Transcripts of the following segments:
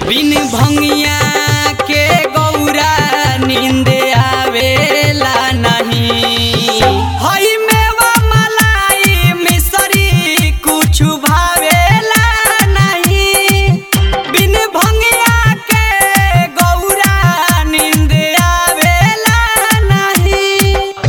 बिन भंगिया के गौरा नींद आवेला नहीं हई मेवा मलाई मिसरी कुछ भावेला नहीं बिन भंगिया के गौरा नींद आवेला नहीं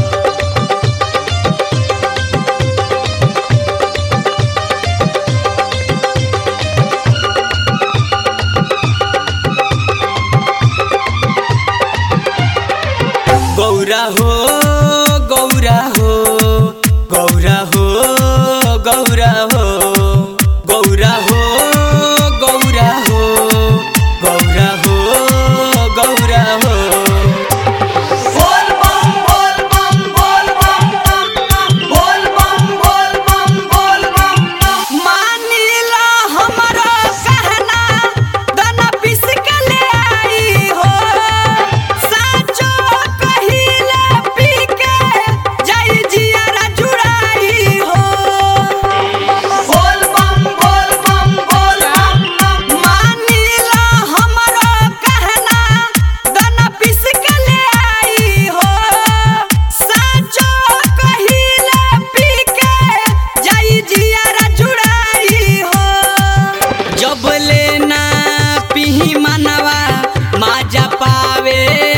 गौरा हो गौरा हो गौरा हो गौरा हो गौरा हो गौरा हो गौरा हो गौरा हो बोल बम बोल बम बोल बम बम बोल बम बोल बम बोल बम मानिला हमरा कहना दना पिस के ले आई हो साचो कहिले पी के जाई जियारा जुड़ाई हो बोल बम बोल बम बोल बम मानिला हमरो कहना दना पिस के ले आई हो साचो कहिले पी के जाई जियारा जुड़ाई हो जब लेना पिही मनवा माजा पावे